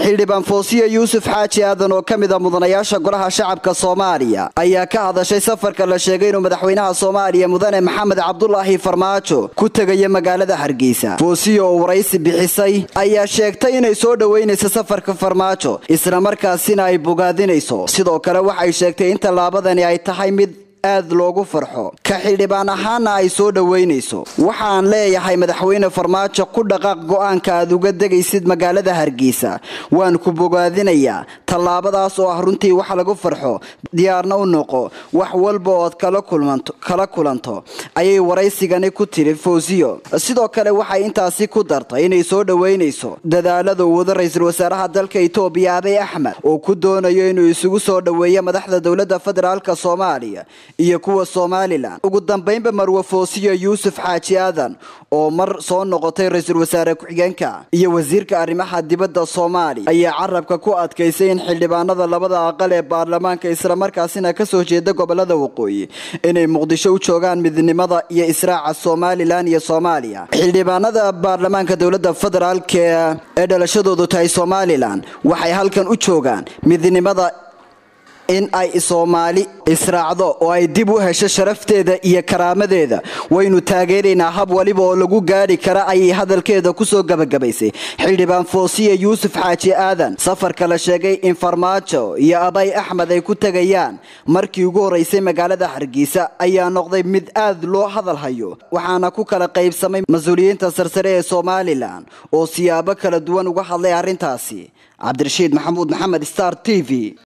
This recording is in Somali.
xildhibaan foosiya yuusuf xaaji aadan oo ka mid a mudanayaasha golaha shacabka soomaaliya ayaa ka hadashay safarka la sheegay inuu madaxweynaha soomaaliya mudane maxamed cabdulaahi farmaajo ku tegaya magaalada hargeysa foosiya oo waraysi bixisay ayaa sheegtay inay soo dhoweynayso safarka farmaajo islamarkaasina ay bogaadinayso sidoo kale waxay sheegtay in tallaabadani ay tahay mid aad loogu farxo ka xildhibaan ahaana ay soo dhoweynayso waxaan leeyahay madaxweyne farmaajo ku dhaqaaq go-aanka aad uga degaysid magaalada hargeysa waan ku bogaadinayaa tallaabadaas oo ah runtii wax lagu farxo diyaarna u noqo wax walba ood kala kulanto ayay waraysigani ku tiri fawsiyo sidoo kale waxay intaasi ku dartay inay soo dhoweynayso dadaalada uu wado ra-iisul wasaaraha dalka itoobiya abiy axmed oo ku doonayo inuu isugu soo dhoweeyo madaxda dowladda federaalk soomaaliya iyo kuwa somalilan ugu dambaynba marwe foosiyo yuusuf xaaji aadan oo mar soo noqotay ra-iisul wasaare ku-xigeenka iyo wasiirka arrimaha dibadda soomaaliya ayaa carabka ku adkaysay in xildhibaanada labada aqal ee baarlamaanka islamarkaasina kasoo jeeda gobolada waqooyi inay muqdisho u joogaan midnimada iyo israaca somalilan iyo soomaaliya xildhibaanada baarlamaanka dowladda federaalk ee dhalashadoodu tahay somalilan waxay halkan u joogaan midnimada in ay soomaali israacdo oo ay dib u hesho sharafteeda iyo karaamadeeda waynu taageeraynaa hab waliba oo lagu gaadhi kara ayay hadalkeeda kusoo gabagabaysay xildhibaan foosiya yuusuf xaaji aadan safarka la sheegay in farmaajo iyo abay axmed ay ku tegayaan markii ugu horeysay magaalada hargeysa ayaa noqday mid aad loo hadal hayo waxaana ku kala qaybsamay mas-uuliyiinta sarsare ee somalilan oo siyaabo kala duwan uga hadlay arrintaasi cabdirashiid maxamuud maxamed star t v